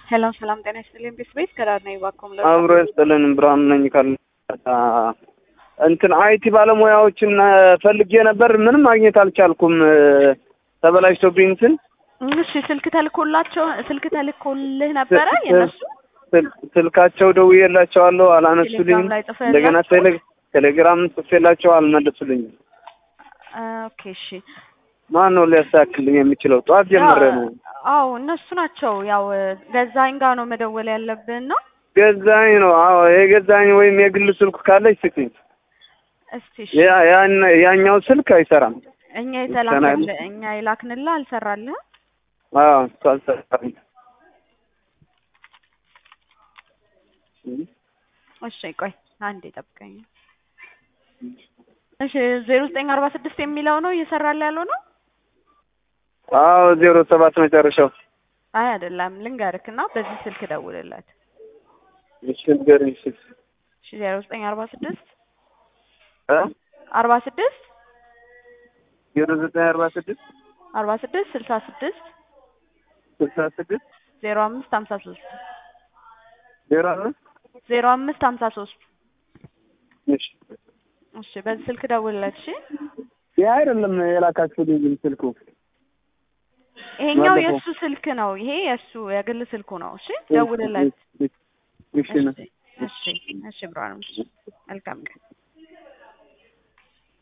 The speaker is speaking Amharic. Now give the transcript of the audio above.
ሄሎ ሰላም ጤና ይስጥልኝ። ቤት ቤት ከዳር ነኝ ባኮም ለ አብሮ ይስጥልን። ብርሃኑ ነኝ ካል እንትን አይቲ ባለሙያዎችን ፈልጌ ነበር፣ ምንም ማግኘት አልቻልኩም። ተበላሽቶብኝ እንትን እሺ፣ ስልክ ተልኮላቸው ስልክ ተልኮልህ ነበረ የነሱ ስልካቸው ደውዬላቸዋለሁ፣ አላነሱልኝም። ቴሌግራም ላይ ጽፈህላቸው? እንደገና ቴሌ- ቴሌግራም ጽፌላቸው አልመለሱልኝም። ኦኬ እሺ። ማን ነው ሊያስተካክልኝ የሚችለው? ጠዋት ጀምሬ ነው አዎ እነሱ ናቸው። ያው ገዛኝ ጋር ነው መደወል ያለብን ነው። ገዛኝ ነው። አዎ የገዛኝ ወይም የግል ስልኩ ካለች ስጪኝ። እስቲ እሺ፣ ያ- ያን- ያኛው ስልክ አይሰራም። እኛ የተላክልህ እኛ የላክንልህ አልሰራልህም። አዎ እሱ አልሰራም። እሺ ቆይ አንዴ ጠብቀኝ። እሺ ዜሮ ዘጠኝ አርባ ስድስት የሚለው ነው እየሰራልህ ያለው ነው? አዎ ዜሮ ሰባት መጨረሻው። አይ አይደለም፣ ልንገርክ እና በዚህ ስልክ ደውልለት። እሺ ንገሪኝ። እሺ እሺ ዜሮ ዘጠኝ አርባ ስድስት እ አርባ ስድስት ዜሮ ዘጠኝ አርባ ስድስት አርባ ስድስት ስልሳ ስድስት ስልሳ ስድስት ዜሮ አምስት ሀምሳ ሶስት ዜሮ አምስት ዜሮ አምስት ሀምሳ ሶስት እሺ እሺ በዚህ ስልክ ደውልለት። እሺ ያ አይደለም የላካችሁልኝ ግን ስልኩ ይሄኛው ባለፈው። የእሱ ስልክ ነው። ይሄ የእሱ የግል ስልኩ ነው። እሺ ደውልለት። እሺ ነው እሺ እሺ እሺ ብርሃኑ መልካም ቀን